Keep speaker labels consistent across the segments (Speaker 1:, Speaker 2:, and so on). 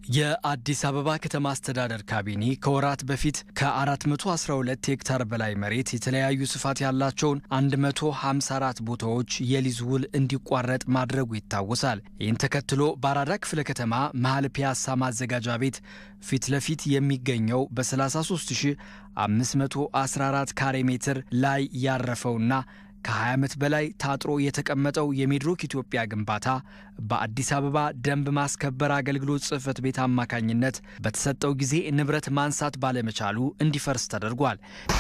Speaker 1: የአዲስ አበባ ከተማ አስተዳደር ካቢኔ ከወራት በፊት ከ412 ሄክታር በላይ መሬት የተለያዩ ስፋት ያላቸውን 154 ቦታዎች የሊዝ ውል እንዲቋረጥ ማድረጉ ይታወሳል። ይህን ተከትሎ በአራዳ ክፍለ ከተማ መሀል ፒያሳ ማዘጋጃ ቤት ፊት ለፊት የሚገኘው በ33514 ካሬ ሜትር ላይ ያረፈውና ከ20 ዓመት በላይ ታጥሮ የተቀመጠው የሚድሮክ ኢትዮጵያ ግንባታ በአዲስ አበባ ደንብ ማስከበር አገልግሎት ጽሕፈት ቤት አማካኝነት በተሰጠው ጊዜ ንብረት ማንሳት ባለመቻሉ እንዲፈርስ ተደርጓል።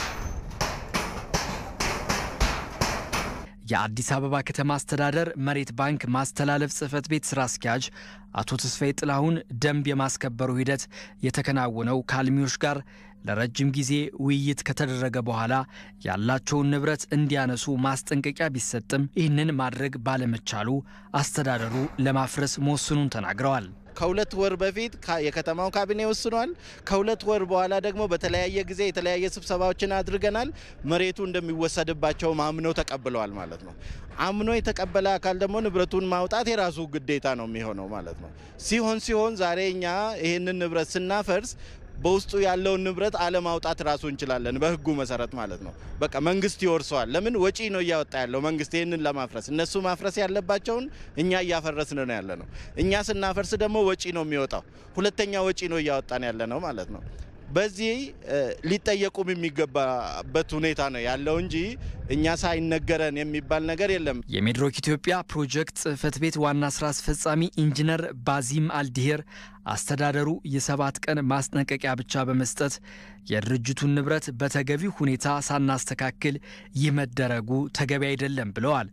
Speaker 1: የአዲስ አበባ ከተማ አስተዳደር መሬት ባንክ ማስተላለፍ ጽሕፈት ቤት ስራ አስኪያጅ አቶ ተስፋዬ ጥላሁን ደንብ የማስከበሩ ሂደት የተከናወነው ከአልሚዎች ጋር ለረጅም ጊዜ ውይይት ከተደረገ በኋላ ያላቸውን ንብረት እንዲያነሱ ማስጠንቀቂያ ቢሰጥም ይህንን ማድረግ ባለመቻሉ አስተዳደሩ ለማፍረስ መወሰኑን ተናግረዋል።
Speaker 2: ከሁለት ወር በፊት የከተማው ካቢኔ ወስኗል። ከሁለት ወር በኋላ ደግሞ በተለያየ ጊዜ የተለያየ ስብሰባዎችን አድርገናል። መሬቱ እንደሚወሰድባቸው አምነው ተቀብለዋል ማለት ነው። አምኖ የተቀበለ አካል ደግሞ ንብረቱን ማውጣት የራሱ ግዴታ ነው የሚሆነው ማለት ነው። ሲሆን ሲሆን ዛሬ እኛ ይህንን ንብረት ስናፈርስ በውስጡ ያለውን ንብረት አለማውጣት ራሱ እንችላለን፣ በህጉ መሰረት ማለት ነው። በቃ መንግስት ይወርሰዋል። ለምን ወጪ ነው እያወጣ ያለው መንግስት ይህንን ለማፍረስ። እነሱ ማፍረስ ያለባቸውን እኛ እያፈረስን ነው ያለ ነው። እኛ ስናፈርስ ደግሞ ወጪ ነው የሚወጣው። ሁለተኛ ወጪ ነው እያወጣን ያለ ነው ማለት ነው። በዚህ ሊጠየቁም የሚገባበት ሁኔታ ነው ያለው እንጂ እኛ ሳይነገረን የሚባል ነገር የለም።
Speaker 1: የሚድሮክ ኢትዮጵያ ፕሮጀክት ጽሕፈት ቤት ዋና ስራ አስፈጻሚ ኢንጂነር ባዚም አልዲሄር አስተዳደሩ የሰባት ቀን ማስጠንቀቂያ ብቻ በመስጠት የድርጅቱን ንብረት በተገቢ ሁኔታ ሳናስተካክል ይህ መደረጉ ተገቢ አይደለም ብለዋል።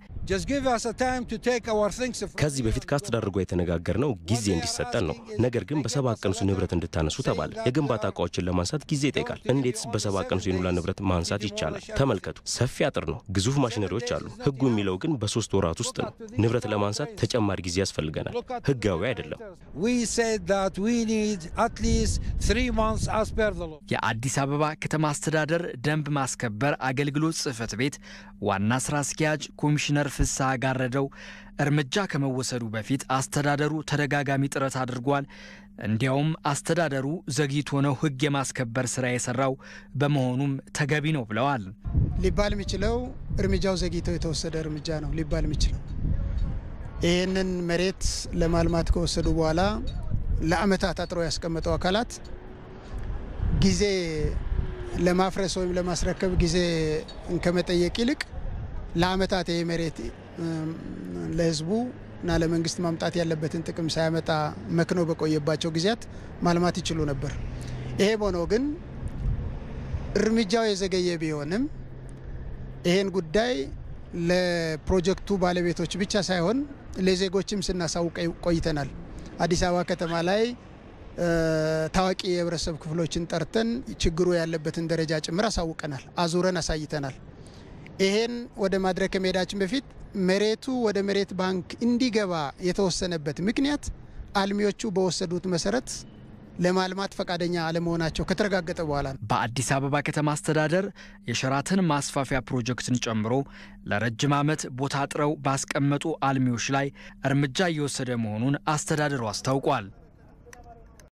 Speaker 3: ከዚህ በፊት ከአስተዳደሩ ጋር የተነጋገርነው ጊዜ እንዲሰጠን ነው። ነገር ግን በሰባት ቀን ውስጥ ንብረት እንድታነሱ ተባለ። የግንባታ እቃዎችን ለማንሳት ጊዜ ይጠይቃል። እንዴትስ በሰባት ቀን ውስጥ የኑላ ንብረት ማንሳት ይቻላል? ተመልከቱ፣ ሰፊ አጥር ነው፣ ግዙፍ ማሽነሪዎች አሉ። ህጉ የሚለው ግን በሶስት ወራት ውስጥ ነው። ንብረት ለማንሳት ተጨማሪ ጊዜ ያስፈልገናል። ህጋዊ አይደለም።
Speaker 1: የአዲስ አበባ ከተማ አስተዳደር ደንብ ማስከበር አገልግሎት ጽሕፈት ቤት ዋና ስራ አስኪያጅ ኮሚሽነር ፍስሐ ጋረደው እርምጃ ከመወሰዱ በፊት አስተዳደሩ ተደጋጋሚ ጥረት አድርጓል። እንዲያውም አስተዳደሩ ዘግይቶ ነው ህግ የማስከበር ስራ የሰራው በመሆኑም ተገቢ ነው ብለዋል።
Speaker 4: ሊባል የሚችለው እርምጃው ዘግይቶ የተወሰደ እርምጃ ነው ሊባል የሚችለው ይህንን መሬት ለማልማት ከወሰዱ በኋላ ለአመታት አጥረው ያስቀመጠው አካላት ጊዜ ለማፍረስ ወይም ለማስረከብ ጊዜ ከመጠየቅ ይልቅ ለአመታት ይህ መሬት ለህዝቡ እና ለመንግስት ማምጣት ያለበትን ጥቅም ሳያመጣ መክኖ በቆየባቸው ጊዜያት ማልማት ይችሉ ነበር። ይሄም ሆኖ ግን እርምጃው የዘገየ ቢሆንም ይህን ጉዳይ ለፕሮጀክቱ ባለቤቶች ብቻ ሳይሆን ለዜጎችም ስናሳውቅ ቆይተናል። አዲስ አበባ ከተማ ላይ ታዋቂ የህብረተሰብ ክፍሎችን ጠርተን ችግሩ ያለበትን ደረጃ ጭምር አሳውቀናል፣ አዙረን አሳይተናል። ይሄን ወደ ማድረግ ከመሄዳችን በፊት መሬቱ ወደ መሬት ባንክ እንዲገባ የተወሰነበት ምክንያት አልሚዎቹ በወሰዱት መሰረት ለማልማት ፈቃደኛ አለመሆናቸው ከተረጋገጠ በኋላ ነው።
Speaker 1: በአዲስ አበባ ከተማ አስተዳደር የሸራተን ማስፋፊያ ፕሮጀክትን ጨምሮ ለረጅም ዓመት ቦታ አጥረው ባስቀመጡ አልሚዎች ላይ እርምጃ እየወሰደ መሆኑን አስተዳደሩ አስታውቋል።